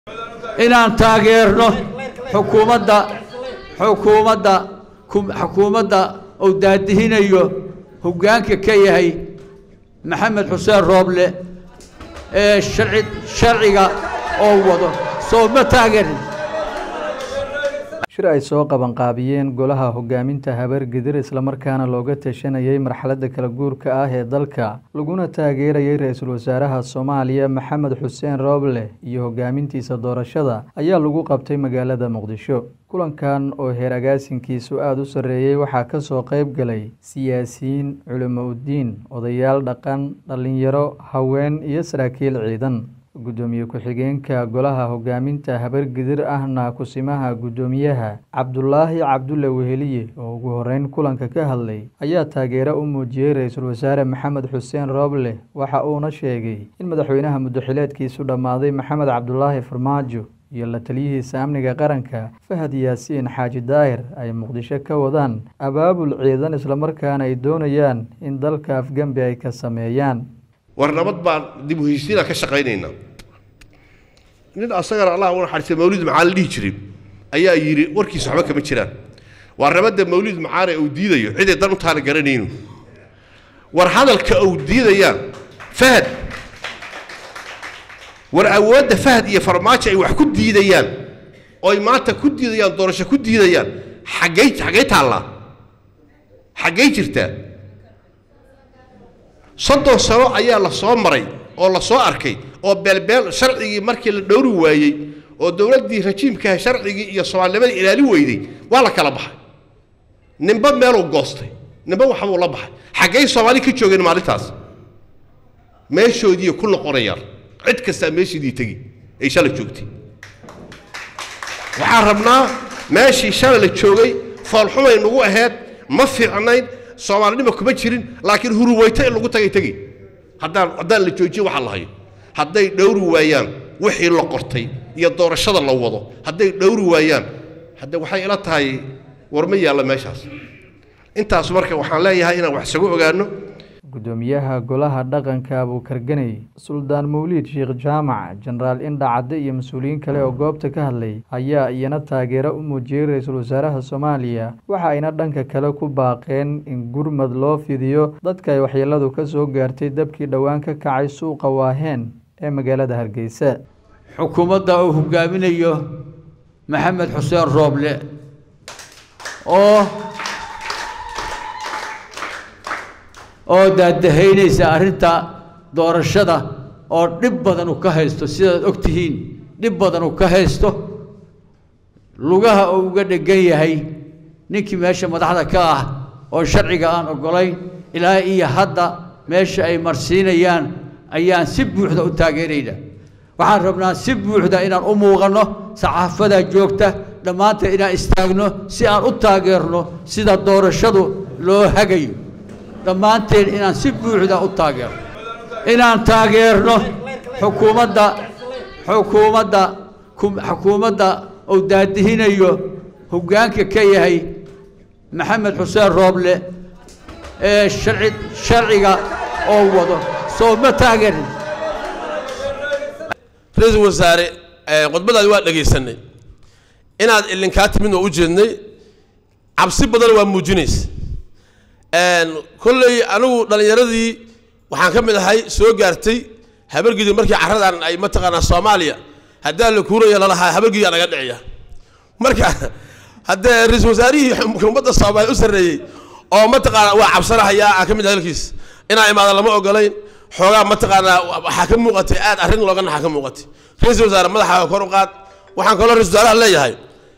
inaan taageerno xukuumadda xukuumadda xukuumadda uu daadihinayo hoggaanka ka yahay maxamed xuseen rooble ee sharci sharciga oo wado soo ma taageerin shir ay soo qabanqaabiyeen golaha hogaaminta habargedir islamarkaana looga tashanayay marxaladda kala guurka ah ee dalka laguna taageerayay ra-iisul wasaaraha soomaaliya maxamed xuseen rooble iyo hogaamintiisa doorashada ayaa lagu qabtay magaalada muqdisho kulankan oo heer agaasinkiisu aada u sarreeyey waxaa kasoo qeyb galay siyaasiyiin culimo uddiin odayaal dhaqan dhallinyaro haween iyo saraakiil ciidan guddoomiye ku-xigeenka golaha hogaaminta habargidir ahna kusimaha guddoomiyaha cabdulaahi cabdulle weheliye oo ugu horeyn kulanka ka hadlay ayaa taageero u muujiyey ra-iisul wasaare maxamed xuseen rooble waxa uuna sheegay in madaxweynaha muddoxileedkiisu dhammaaday maxamed cabdulaahi farmaajo iyo la taliyihiisa amniga qaranka fahad yaasiin xaaji daahir ay muqdisho ka wadaan abaabul ciidan islamarkaana ay doonayaan in dalka afgembi ay ka sameeyaan war nabad baan dib u heshiina ka shaqaynaynaa nin asagana allah u naxariistay mawlid macaan la dhihi jiray ayaa yidhi warkiisa waxba kama jiraan waa nabadda mawlid macaane uu diidayo ciday dan u taana garanayno war hadalka uu diidayaan fahad war awoodda fahad iyo farmaajo ay wax ku diidayaan oo ay maanta ku diidayaan doorasho ku diidayaan xaggay xaggay taallaa xaggay jirtaa soddon sano ayaa la soo maray oo la soo arkay oo beelbeel sharcigii markii la dhowri waayey oo dowladdii rajiimkaha sharcigii iyo soomaalinimada ilaali weyday waa la kala baxay ninba meeluu goostay ninba waxbuu la baxay xaggay soomaali ka joogeen maalintaas meeshoodii ku noqonayaan cid kastaa meeshiidii tegi ay shala joogtay waxaan rabnaa meeshii shala la joogay foolxumay nagu ahayd ma fiicnayn soomaalinima kuma jirin laakiin huruweyto in lagu tagay tegi haddaan haddaan la joojiyo waxa la hayo hadday dhowri waayaan wixii la qortay iyo doorashada la wado hadday dhowri waayaan hadde waxay ila tahay war ma yaalla meeshaas intaas marka waxaan leeyahay inaan wax isagu ogaano guddoomiyaha golaha dhaqanka abuukarganey suldaan mawliid sheekh jaamac jenaraal indha cadde iyo mas-uuliyiin kale oo goobta ka hadlay ayaa iyana taageero u muujiyey ra-iisul wasaaraha soomaaliya waxa ayna dhanka kale ku baaqeen in gurmad loo fidiyo dadka ay waxyeeladu ka soo gaartay dabkii dhowaan ka kacay suuqa waaheen ee magaalada hargeysa xukuumadda uu hogaaminayo maxamed xuseen rooble oo oo daadahaynaysa arrinta doorashada oo dhib badan uu ka haysto sidaad og tihiin dhib badan uu ka haysto lugaha uu uga dhegan yahay ninkii meesha madaxda ka ah oo sharciga aan oggolayn ilaa iyo hadda meesha ay marsiinayaan ayaan si buuxda u taageerayna waxaan rabnaa si buuxda inaan u muuqanno saxaafadaa joogta dhammaanteed inaan istaagno si aan u taageerno sida doorashadu loo hagayo dhammaanteen inaan si buuxda u taageerno inaan taageerno xukuumadda xukuumadda xukuumadda uu daadihinayo hoggaanka ka yahay maxamed xuseen rooble ee sharci sharciga oo wado soo ma taageerin ra-iisul wasaare khudbadaadi waa dhegaysanay inaad ilinkaa timid oo u jeednay cabsi badan waa muujinaysa kolley anigu dhallinyaradii waxaan ka mid ahay soo gaartay habargidi markii carradan ay mataqaanaa soomaaliya haddaa la kuuraya lalahaa habargidiyaa naga dhiciya marka haddee ra-iisul wasaarihii xukuumadda soomaaliya u sarreeyey oo mataqaanaa waa cabsanahayaa aan ka mid hadalkiis inaa imaada lama ogolayn xoogaa mataqaanaa waxaa ka muuqatay aad arrin looga naxa ka muuqatay ra-iisul wasaare madaxaaga kor u qaad waxaan kaloo ra-isul wasaaraha leeyahay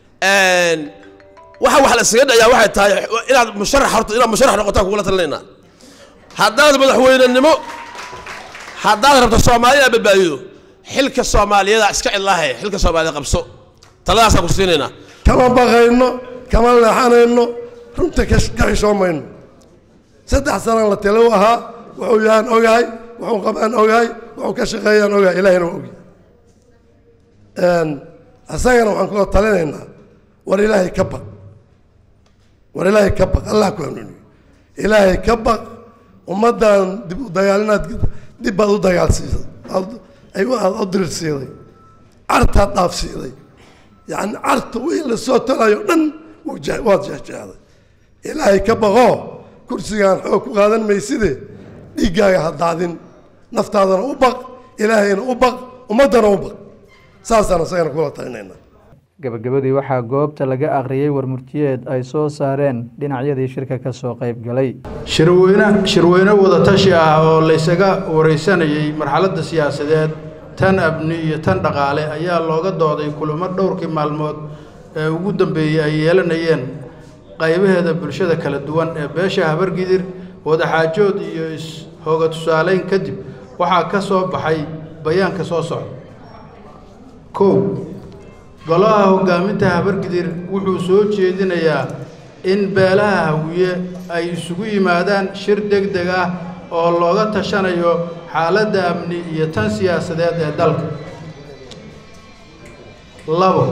waxa wax la isaga dhayaa waxay tahay inaad musharax horta inaad musharax noqotaan kugula talinaynaa haddaad madaxweynenimo haddaad rabto soomaalida badbaadido xilka soomaaliyada iska cidlaahe xilka soomaalida qabso taladaasaan ku siinaynaa kama baqayno kama leexanayno runta ka xishoomayno saddex sanaan la talo ahaa wuxuu yahaan ogahay wuxuu qabaan ogahay wuxuu ka shaqeeyaan ogahay ilaahina waa ogyahay isagana waxaan kula talinaynaa war ilaahay ka baq war ilaahay ka baq allah ku hanuuniyo ilaahay ka baq ummaddan dib u dagaal inaad dib baad u dagaalsiisay aad u dirirsiiday cartaad dhaafsiiday yacni carta wixii lasoo talayo dhan wuu je- waad jeexjeexday ilaahay ka baqoo kursigaan xoog ku qaadan mayside dhiiggaaga ha daadin naftaadana u baq ilaahayna u baq ummaddana u baq saasaan isagana kula talinayna gabagabadii waxaa goobta laga akhriyey warmurtiyeed ay soo saareen dhinacyadii shirka ka soo qayb galay shirweyne shirweyne wadatashi ah oo laysaga wareysanayey marxaladda siyaasadeed tan abni iyo tan dhaqaale ayaa looga dooday kulamo dhowrkii maalmood ee ugu dambeeyey ay yeelanayeen qaybaheeda bulshada kala duwan ee beesha habargidir wadaxaajood iyo is-hooga tusaaleyn kadib waxaa ka soo baxay bayaanka soo socda kow golaha hoggaaminta habargidir wuxuu soo jeedinayaa in beelaha hawiye ay isugu yimaadaan shir deg deg ah oo looga tashanayo xaaladda amni iyo tan siyaasadeed ee dalka labo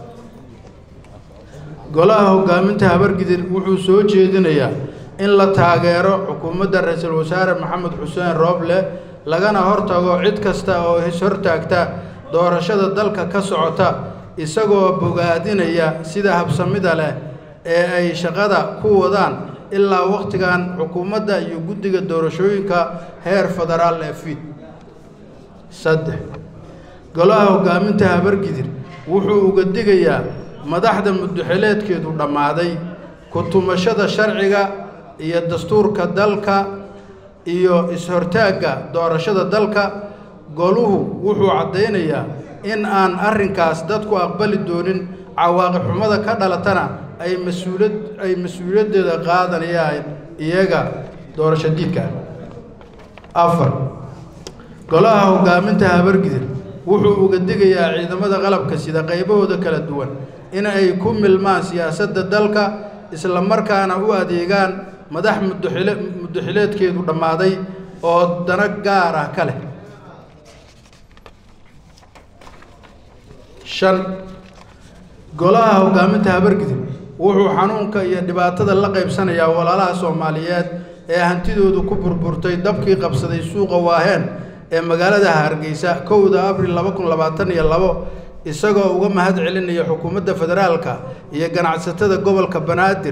golaha hoggaaminta habargidir wuxuu soo jeedinayaa in la taageero xukuumadda ra-iisul wasaare maxamed xuseen rooble lagana hortago cid kasta oo is-hortaagta doorashada dalka ka socota isagoo bogaadinaya sida habsamida leh ee ay shaqada ku wadaan ilaa wakhtigan xukuumadda iyo guddiga doorashooyinka heer federaal ee fiid saddex golaha hoggaaminta habargidir wuxuu uga digayaa madaxda muddoxileedkeedu dhammaaday ku-tumashada sharciga iyo dastuurka dalka iyo is-hortaagga doorashada dalka goluhu wuxuu caddaynayaa in aan arrinkaas dadku aqbali doonin cawaaqib xumada ka dhalatana ay mas-uulad ay mas-uuliyaddeeda qaadanayaan iyaga doorasho diidka ah afar golaha hoggaaminta habargidir wuxuu uga digayaa ciidamada qalabka sida qaybahooda kala duwan in ay ku milmaan siyaasadda dalka isla markaana u adeegaan madax muddoxile muddoxileedkeedu dhammaaday oo dano gaar ah ka leh shan golaha hoggaaminta habargidir wuxuu xanuunka iyo dhibaatada la qaybsanayaa walaalaha soomaaliyeed ee hantidoodu ku burburtay dabkii qabsaday suuqa waaheen ee magaalada hargeysa kowda abril laba kun labaatan iyo labo isagoo uga mahad celinaya xukuumadda federaalka iyo ganacsatada gobolka banaadir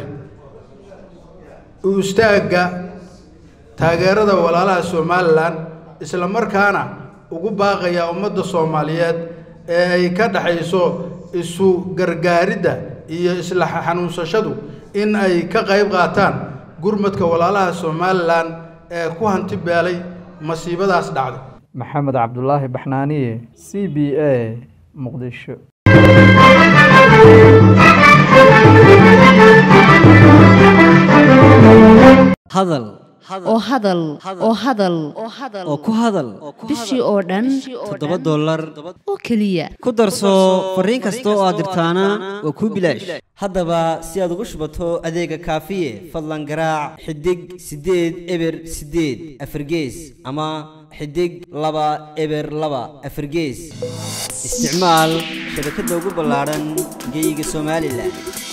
u istaagga taageerada walaalaha somalilan isla markaana ugu baaqaya ummadda soomaaliyeed ee ay ka dhaxayso isu gargaaridda iyo isla xanuunsashadu in ay ka qayb qaataan gurmadka walaalaha somalilan ee ku hanti beelay masiibadaas dhacday maxamed cabdulaahi baxnaaniye c b a muqdisho hadal oo hadal oo hadal oo ku hadal bishii oo dhan toddoba dollar oo keliya ku darso fariin kasta oo aad dirtaana waa kuu bilaash haddaba si aad ugu shubato adeega kaafiye fadlan garaac xidig siddeed eber siddeed afargees ama xidig laba eber laba afargees isticmaal shabakadda ugu ballaadhan geyga somalilan